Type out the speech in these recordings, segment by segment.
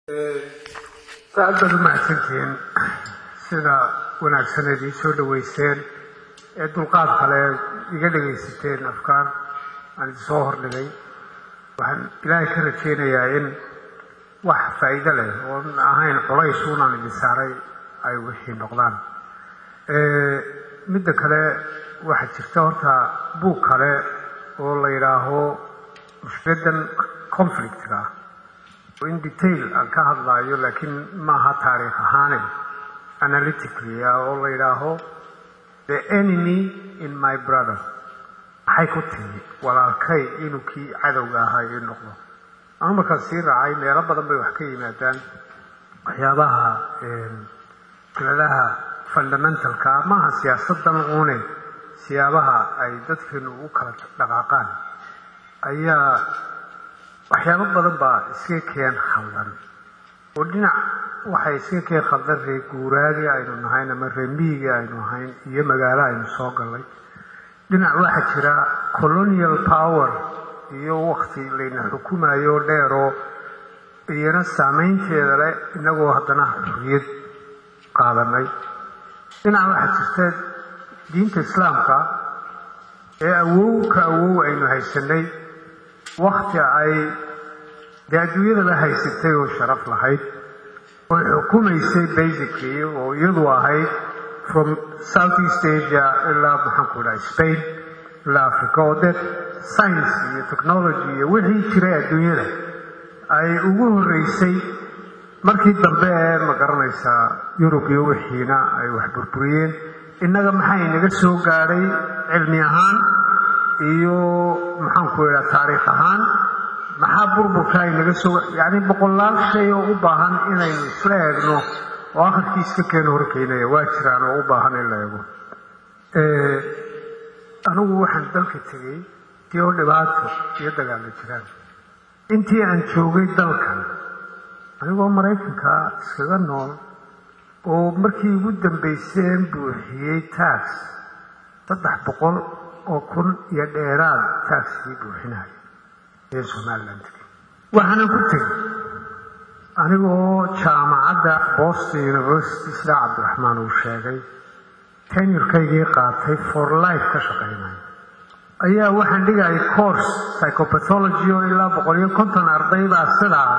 aad baad u mahadsantihiin sida wanaagsaneed ii soo dhaweyseen ee dulqaad kale iga dhagaysateen afkaar aan idinsoo hordhigay waxaan ilaahay ka rajeynayaa in wax faa'iido leh oon ahayn culays unaan idin saaray ay wixii noqdaan midda kale waxaa jirta horta buug kale oo la yidhaaho mushkiladan conflictka ah oo in detail aan ka hadlaayo laakiin maaha taariikh ahaane analytically ah oo la yidhaaho the enemy in my brother maxay ku timi walaalkay inuu kii cadowga ahaa ii noqdo anu markaan sii raacay meelo badan bay wax ka yimaadaan waxyaabaha mushkiladaha fundamentalka maaha siyaasadan uune siyaabaha ay dadkeenu u kala dhaqaaqaan ayaa waxyaabo badan baa iska keen khaldan oo dhinac waxay iska keen khaldan ree guuraagii aynu nahayn ama ree miyigii aynu ahayn iyo magaalo aynu soo gallay dhinac waxaa jira colonial power iyo wakti layna xukumayo dheeroo iyana saameynteeda leh inagoo haddana xurriyad qaadanay dhinac waxaa jirta diinta islaamka ee awow ka awow aynu haysanay wakti ay dee adduunyadaba haysatay oo sharaf lahayd oy xukumaysay basically oo iyadu ahayd from south east asia ilaa maxaanku dhaha spain ilaa africa oo dee science iyo technology iyo wixii jiray adduunyada ay ugu horreysay markii dambe ee ma garanaysaa yurub iyo wixiina ay wax burburiyeen innaga maxaa inaga soo gaadhay cilmi ahaan iyo maxaanku idhaha taariikh ahaan maxaa burburka inaga soo yacni boqolaal shay oo u baahan inaynu isla eegno oo akhirkii iska keeno horkeynaya waa jiraan oo u baahan in la eego anigu waxaan dalka tegey tii oo dhibaato iyo dagaalla jiraan intii aan joogay dalkan anigoo maraykanka iskaga nool oo markii ugu dambayseen buuxiyey tax saddex boqol oo kun iyo dheeraad taxkii buuxinayo ee somaliland waxaanan ku tegey anigoo jaamacadda boston university sida cabdiraxmaan uu sheegay tenurkaygii qaatay for life ka shaqaynaya ayaa waxaan dhigayay course psychopathology oo ilaa boqol iyo konton arday baa sidaa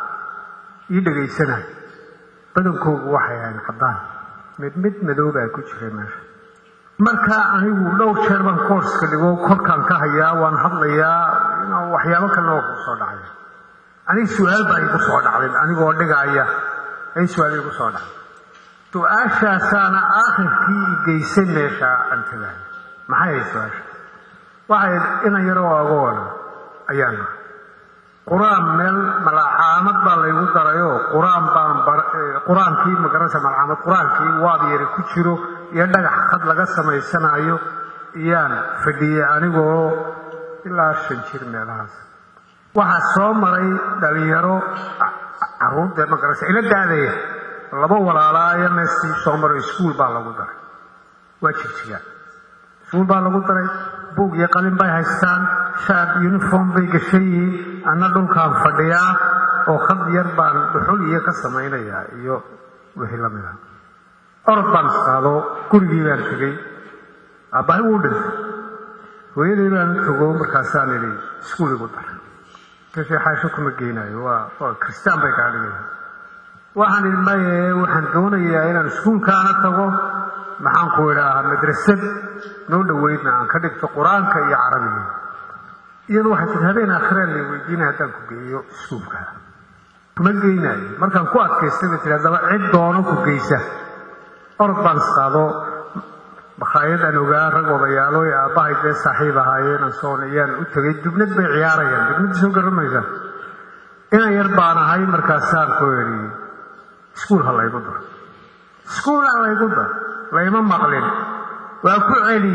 ii dhegaysanaya badankoogu waxay ahayn caddaan mid mid madoobaa ku jiray meesha marka anigu dhowr jeer baan courska dhigo korkaan ka hayaa waan hadlayaa waxyaabo kalena oo ku soo dhacaya aniga su-aal baa igu soo dhacday anigoo dhigaaya ay su-aal igu soo dhacday su-aashaasaana aakhirkii igeysan meesha aan tagayo maxay ahay su-aasha waxay inan yaroo agoona ayaan nahay qur-aan meel malacaamad baa laygu darayoo qur-aan baan qur-aankii magaranaysa malacaamad qur-aankii waab yari ku jiro iyo dhagax khad laga samaysanayo iyaan fadhiyey anigoo ilaa shan jir meelahaas waxaa soo maray dhalinyaro caruurta magaranaysa ila daadaya laba walaalaayo meestii soo maray iskuul baa lagu daray waa jirjigaan iskuul baa lagu daray buug iyo qalin bay haystaan shaab uniform bay gashan yihiin anna dhulkaan fadhiyaa oo khad yar baan dhuxul iyo ka samaynayaa iyo wixii la mid ah orod baan isqaado gurigii baan tegey aabbahay wuu dhintay hooyaday baan togo markaasaan idhi iskuul igu daray kashe xaasho kuma geynayo waa waa kristaan bay kaa dhigaya waxaan idhi maye waxaan doonayaa inaan iskuulkaana tago maxaan ku idhaahaa madrasad noo dhoweydna aan ka dhigto qur-aanka iyo carabiga iyadu waxay tii habeen aakhiraan lay weydiinaya haddaan ku geeyo iskuulka kuma geynaayo markaan ku adkaystay bay tii haddaba cid doono ku geysa orod baan isqaado makhaayad aan ogaa rag odayaalo ee aabbahay dee saaxiib ahaayeen ansoon ayaan u tegay dubnad bay ciyaarayaan dubnadda soo garamaysa inan yar baan ahay markaasaan ku idhi iskuul ha laygu daro iskuul ha laygu daro layma maqlin waa ku celi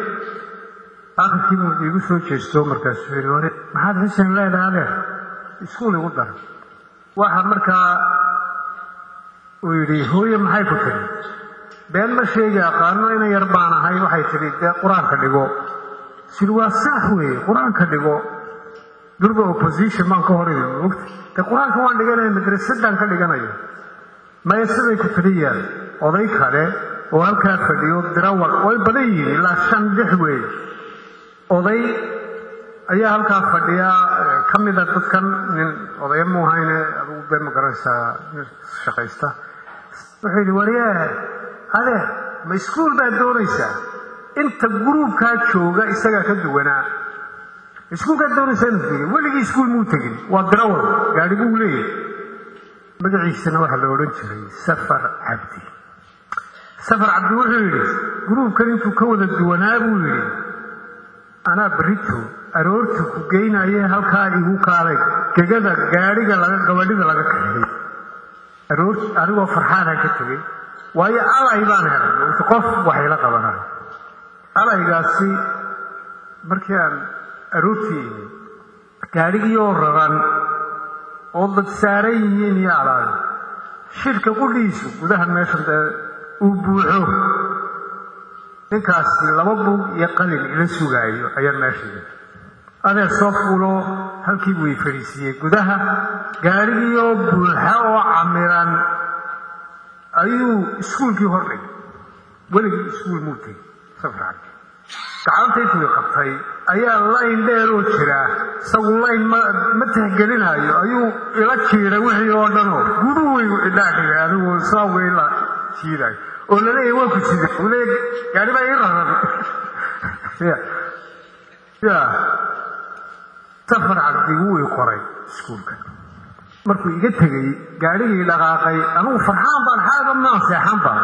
akhirkiibu igu soo jeesto markaasuu yidhi ware maxaad xuseen leedahay adeer iskuul igu dara waxa markaa uu yidhi hooye maxay ku tiri been ma sheegi aqaano inan yar baan ahay waxay tidhi dee qur-aanka dhigo siri waa sax weeye qur-aanka dhigo durba opposition baan ka hor imi mogta de qur-aanka waan dhiganaya madrasadaan ka dhiganayo maya siday ku taliyaan oday kale oo halkaa fadhiyo dirawal way badan yihiin ilaa shan lix weey oday ayaa halkaa fadhiya ka mida dadkan nin odaya mu ahayne adugu bee ma garanaysaa nin shaqaysta wuxuu yidhi waryaa adeer ma iskuul baad doonaysaa inta gruubkaa jooga isagaa ka duwanaa iskuulkaad doonaysaa inuu tegin weligii iskuul muu tegin waa dirawal gaadhi buu leeyahay magaciisana waxaa la odhan jiray safar cabdi safar cabdi wuxuu yidhi gruubkan intuu ka wada duwanaa buu yidhi anaa berito aroorta ku geynaye halkaa igu kaaday gegada gaadhiga laga gabadhida laga kaxeeyey aroor anigoo farxaanaan ka tegey waayo alay baan helay qof waxayla qabanayo alaygaasi markii aan aroortii imi gaadhigii oo raran oo dad saaran yihiin iyo alaal shirka qudhiisu gudaha meeshan dee uu buuxo ninkaasi laba buug iyo qalin ila sugaayo ayaan meesha yimi adeer soo fuulo halkii buu i fadhiisiiyey gudaha gaadhigii oo buuxa oo camiran ayuu iskuulkii hor dhigay weligii iskuul muu tegey safar cabdi gacantaytuu qabtay ayaa layn dheeroo jiraa isagu layn ma tixgelinaayo ayuu ila jiiday wixii oo dhanoo guduhaygu idhaadhigay anigu saa weyla jiidayo oo laleeyahy waa ku sida u leeya gaari baa ii raran ya safar cabdi wuu i qoray iskuulka markuu iga tegey gaadhigii dhaqaaqay anugu farxaan baan xaaga maan seexan baan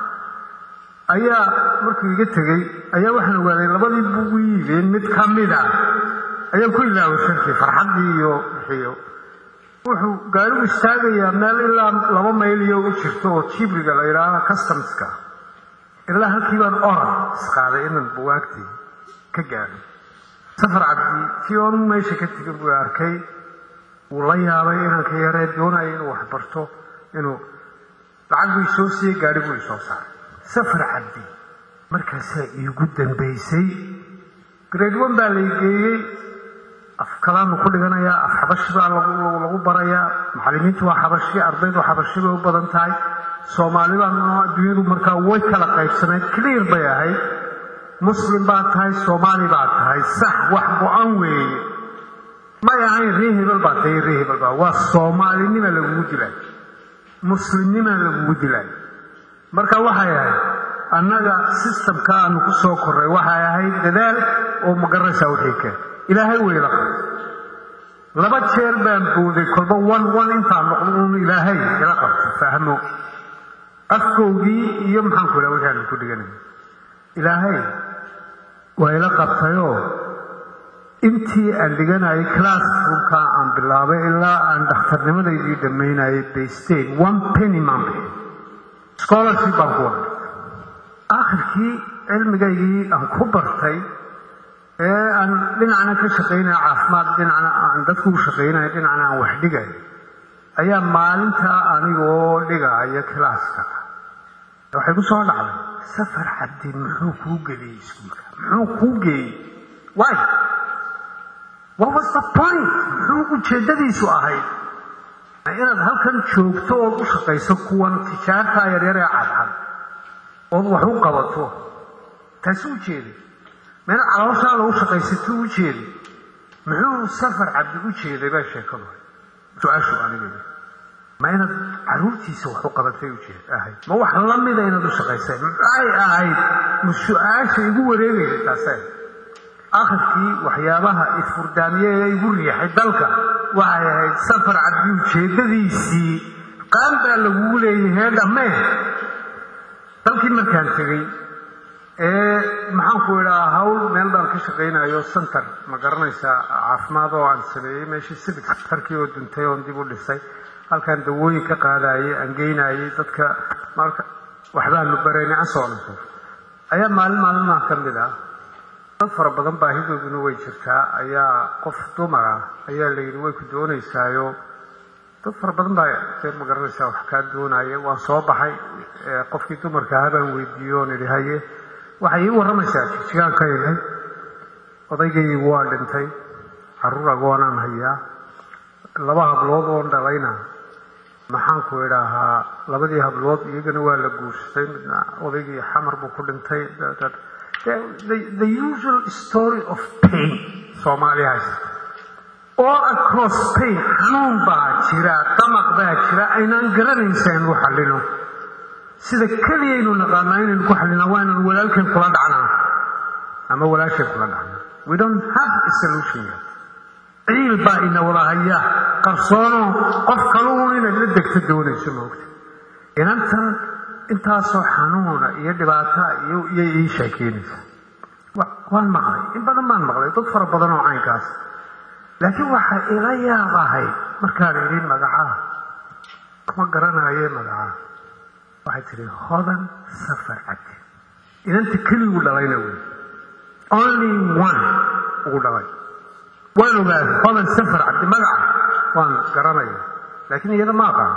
ayaa markuu iga tegey ayaa waxaan ogaaday labadii bugu yiibeen mid ka mid a ayaan ku ilaaway shirkii farxaddii iyo wixiyo wuxuu gaarigu istaagayaa meel ilaa laba mayl iyo u jirto oo jibriga la yidhaaha customska ilaa halkii baan oran isqaaday inaan buwaagtii ka gaadho safar cabdi kii oon meesha ka tegin buu arkay wuu la yaabay inaan ka yaree doonaya inuu wax barto inuu lacag buu isoo siiyey gaari buu isoo saaray safar cabdi markaasaa iigu dambaysay grade one baa lay geeyey af kalaanu ku dhiganayaa af xabashi baa lagu barayaa macallimiintu waa xabashi ardaydu xabashi bay u badan tahay soomaali baa adduunyadu markaa way kala qaybsanayd clear bay ahayd muslim baa tahay soomaali baa tahay sax wax go-an weeye may ahayn ree hebel baa tahay ree hebel baa waa soomaalinima lagugu dilay muslimnima lagugu dilay marka waxay ahayd annaga sistamka aanu ku soo korray waxay ahayd dadaal oo magaraysaa wixii keen ilaahay weyla qab laba jeer baan booday kolba wan wan intaan noqdo uun ilaahay ila qabto fahmo afkowgii iyo maxaanku idhaha wixii aanu ku dhiganay ilaahay waa ila qabtayoo intii aan dhiganayay classroomka aan bilaabay ilaa aan dhakhtarnimadaydii dhammaynayay baystain one penny maan bixin scholarship baan ku waday aakhirkii cilmigaygii aan ku bartay ee aan dhinacna ka shaqaynaya caafimaad dhinacna aan dadku u shaqaynayo dhinacna aan wax dhigayo ayaa maalintaa anigoo dhigaayo kilaaska waxay ku soo dhacday safar cabdi muxuu kuu geliyey iskuulka muxuu kuu geeyey wy what was the point muxuu ujeeddadiisu ahayd inaad halkan joogto ood u shaqayso kuwan tijaartaa yaryar ee cadcad ood wax u qabato taasi u jeeday meena calooshaada u shaqaysato u jeeday muxuu safar cabdi u jeeday baa sheekadu su-aashu aniga ma inaad caruurtiisa wax u qabatay ujeed ahayd ma wax lamida inaad u shaqaysay maxay ahayd ma su-aasha igu wareegaysa taase akhirkii waxyaabaha ifurdaamiye ee igu riixay dalka waxay ahayd safar cabdi ujeeddadiisii qaan baa lagugu leeyahay dhammee dalkii markaan tegey ee maxaanku idhaa hawl meel baan ka shaqaynayo center ma garanaysaa caafimaad oo aan sameeyey meeshii civic tarkii oo duntay oon dib u dhisay halkaan dawooyin ka qaadayay aan geynayay dadka marka waxbaanu baraynay ansoonaso ayaa maalin maalmaha ka mid ah dad fara badan baahidooduna way jirtaa ayaa qof dumar ah ayaa la yidhi way ku doonaysaayo dad fara badan baa dee ma garanaysaa wax kaa doonaya waan soo baxay qofkii dumarka ahaa baan weydiiye oon idhi haye waxay ii warramaysaa jijigaan ka ilay odaygaygu waa dhintay carruur agoonaan hayaa laba hablood oon dhalayna maxaanku idhaahaa labadii hablood iyagana waa la guursaday midna odaygii xamar buu ku dhintay the usual story of pain soomaaliya haysata all across pain xanuun baa jira damaq baa jira aynaan garanaysa inuu xallino sida keliyaynu naqaanaa inaynu ku xallina waa inaan walaalkeen kula dhacnaa ama walaasheen kula dhacnaa we don't have a solution yet ciil baa ina wada haya qarsoono qof kaluun inaad la degto doonayso moogta inantan intaasoo xanuuna iyo dhibaata iyo iyay ii sheekeynaysa waan maqlay in badan baan maqlay dad fara badan oo caynkaas laakiin waxaa ila yaab ahay markaan idhi magacaa kuma garanaye magacaa waxay tidhi hodan safar cabdi inanta keligu dhalayna wey only one ugu dhalay waan ogaaday hodan safar cabdi magaca waan garanaya laakiin iyada ma aqaano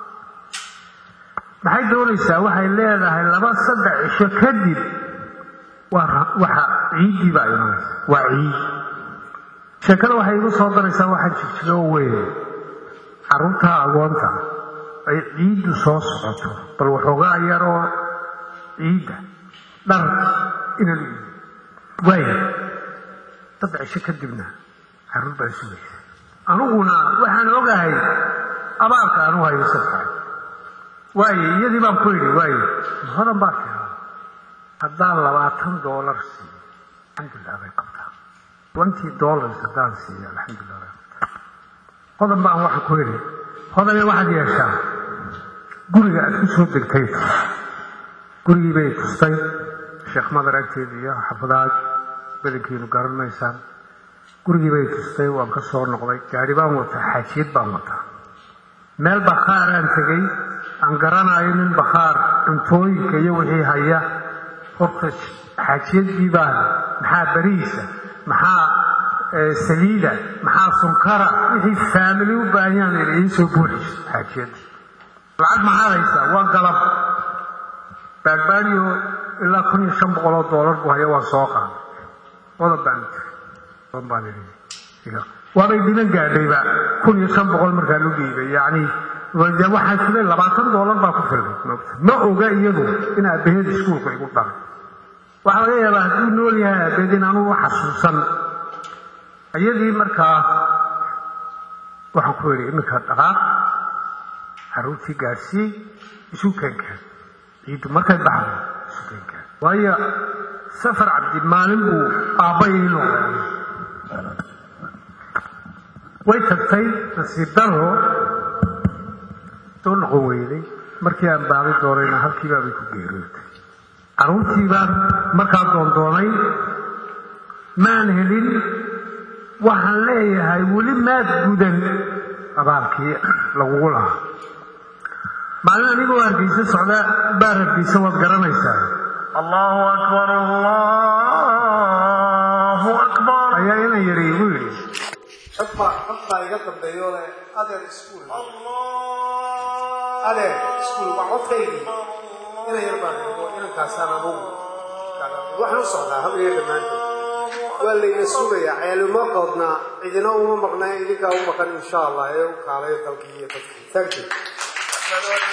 maxay doonaysaa waxay leedahay laba saddex cisho kadib waxa ciiddii baa imanaysa waa ciid sheekada waxay igu soo daraysaa waxaan jirjiro weyn carruurtaa agoonta ay ciiddu soo socoto bal waxoogaa yaroo ciidda dhar ina waaya saddex cisho kadibna carruur baa sugaysa aniguna waxaan ogahay abaarka anu hayo safar waaye iyadii baan ku idhi waaye hodan baa tiraa haddaan labaatan doolar siiyo alxamdulilah bay qabtaa twenty dollars haddaan siiyo alxamdulilah bay qabtaa hodan baan waxaan ku idhi hodane waxaad yeeshaa guriga aad ku soo degtay gurigii bay tustay sheekh madar agteeda iyo xafadaad badankiinu garan maysaan gurigii bay tustay waan ka soo noqday gaari baan wataa xaajiyad baan wataa meel bakhaaraan tegey aan garanayo nin bakhaar cuntooyinka iyo wixii haya horta xaajiyadii baan maxaa beriisa maxaa saliida maxaa sunkara wixii faamili u baahanyaan ina iisoo buuxiso xaajiyadda lacag maxaad haysaa waa galab baagbaadiyo ilaa kun iyo shan boqoloo doolar buu haya waan soo qaaday odan baan odan baan idhi waabay dhiman gaadhayba kun iyo shan boqol markaan u dhiibay yacni waxaan sugay labaatan doolar baa ku filmay moogta ma oga iyadu in aabbaheed iskuulka igu dhalay waxaa laga yaabaa hadduu nool yahay aabbaheed in anugu xasuusan iyadii markaa waxaan ku idhi iminka dhaqaaq carruurtii gaadhsiiyey isu keenkeen ciiddu markay baxdo isu keenkeen waayo safar cabdi maalin buu aabbayay noqday way tagtay nasiib daro soo noqon weyday markii aan baadi doonayna halkiibaabay ku geerootay carruurtii baan markaa doondoonay maan helin waxaan leeyahay weli maad gudan abaalkii lagugu lahaa maalin anigoo hargeysa socda baar hargeysa waad garanaysaa allahu akbar allahu akbar ayaa inan yari igu yidhi codbaa codbaa iga dambeeyo le adeer iskuul adeer iskuul waa codkaygii inan yar baan eego inankaasaan anugu waxaan u socdaa habriya dhammaantood waa layna sugayaa ceeluma qoodnaa cidina uma maqnaa idinkaa u maqan insha allah ee u kaalayo dalkii iyo dadkii thank you